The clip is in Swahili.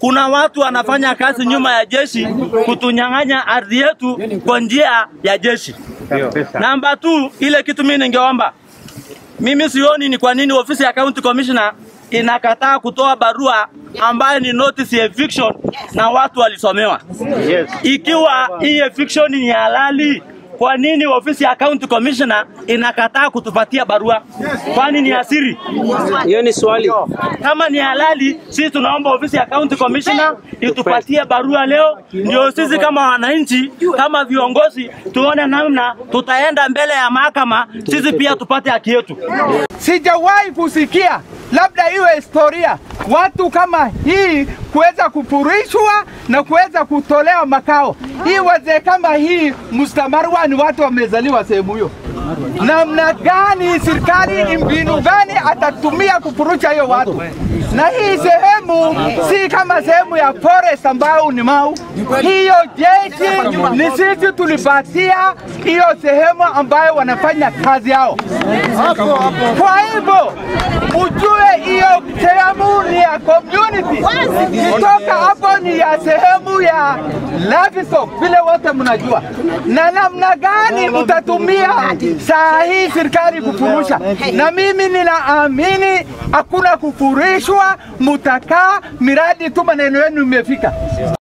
kuna watu wanafanya kazi nyuma ya jeshi kutunyang'anya ardhi yetu kwa njia ya jeshi. Namba tu, ile kitu mimi ningeomba, mimi sioni ni kwa nini ofisi ya county commissioner inakataa kutoa barua ambayo ni notice ya eviction na watu walisomewa. Ikiwa hii eviction ni halali, kwa nini ofisi ya county commissioner inakataa kutupatia barua? Kwani ni asiri? Hiyo ni swali. Kama ni halali, sisi tunaomba ofisi ya county commissioner itupatie barua leo, ndio sisi kama wananchi, kama viongozi, tuone namna tutaenda mbele ya mahakama, sisi pia tupate haki yetu. Sijawahi kusikia labda iwe historia watu kama hii kuweza kupurishwa na kuweza kutolewa makao. Hii wazee kama hii Mustamarwa ni watu wamezaliwa sehemu hiyo. Namna gani serikali, mbinu gani atatumia kupurusha hiyo watu? Na hii sehemu si kama sehemu ya forest ambayo ni mau. Hiyo jeshi ni sisi tulipatia hiyo sehemu ambayo wanafanya kazi yao. Kwa hivyo ujue hiyo sehemu ni ya community, kutoka hapo ni ya sehemu ya livestock, vile wote mnajua. Na namna gani mtatumia saa hii serikali kufurusha? Na mimi ninaamini hakuna kufurishwa, mutakaa miradi tu maneno yenu imefika.